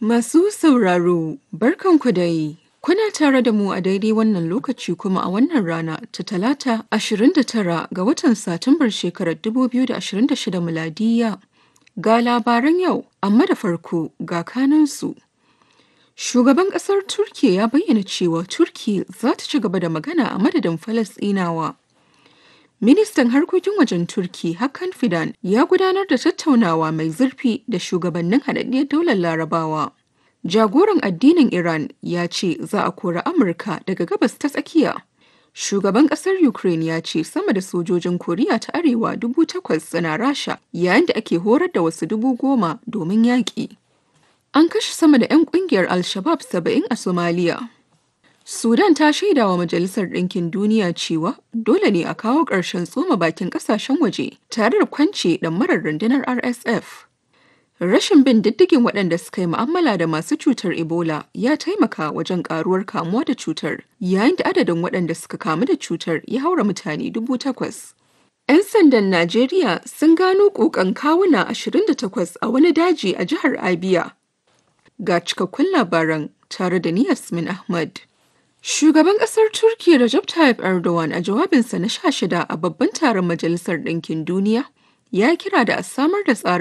Masu sauraro, barkanku dai. Kuna tare da mu a daidai wannan lokaci kuma a wannan rana ta talata 29 ga watan Satumbar shekarar 2026 miladiya. Ga labaran yau, amma da farko ga kanansu. Shugaban ƙasar Turkiyya ya bayyana cewa Turki za ta ci gaba da magana a madadin Falasɗinawa. Ministan harkokin wajen Turki Hakan Fidan ya gudanar da tattaunawa mai zurfi da shugabannin haɗaɗɗiyar daular Larabawa. Jagoran addinin Iran ya ce za a kori Amurka daga gabas ta tsakiya. Shugaban ƙasar Ukraine ya ce sama da sojojin Koriya ta Arewa dubu takwas suna Rasha yayin da ake horar da wasu dubu goma domin yaƙi. An kashe sama da 'yan ƙungiyar Al-Shabab saba'in a Somalia. Sudan ta shaida wa Majalisar Ɗinkin Duniya cewa dole ne a kawo ƙarshen tsoma bakin ƙasashen waje tare da kwance ɗamarar rundunar RSF. Rashin bin diddigin waɗanda suka yi mu'amala da masu cutar Ebola ya taimaka wajen ƙaruwar kamuwa da cutar, yayin da adadin waɗanda suka kamu da cutar ya haura mutane dubu takwas. 'Yan sandan Najeriya sun gano ƙoƙan kawuna 28 a wani daji a jihar Abia. Ga cikakkun labaran tare da ni Yasmin Ahmad. Shugaban ƙasar Turkiyya Recep Tayyip Erdogan a jawabinsa na sha shida a babban taron Majalisar Ɗinkin Duniya ya kira da a samar da tsarin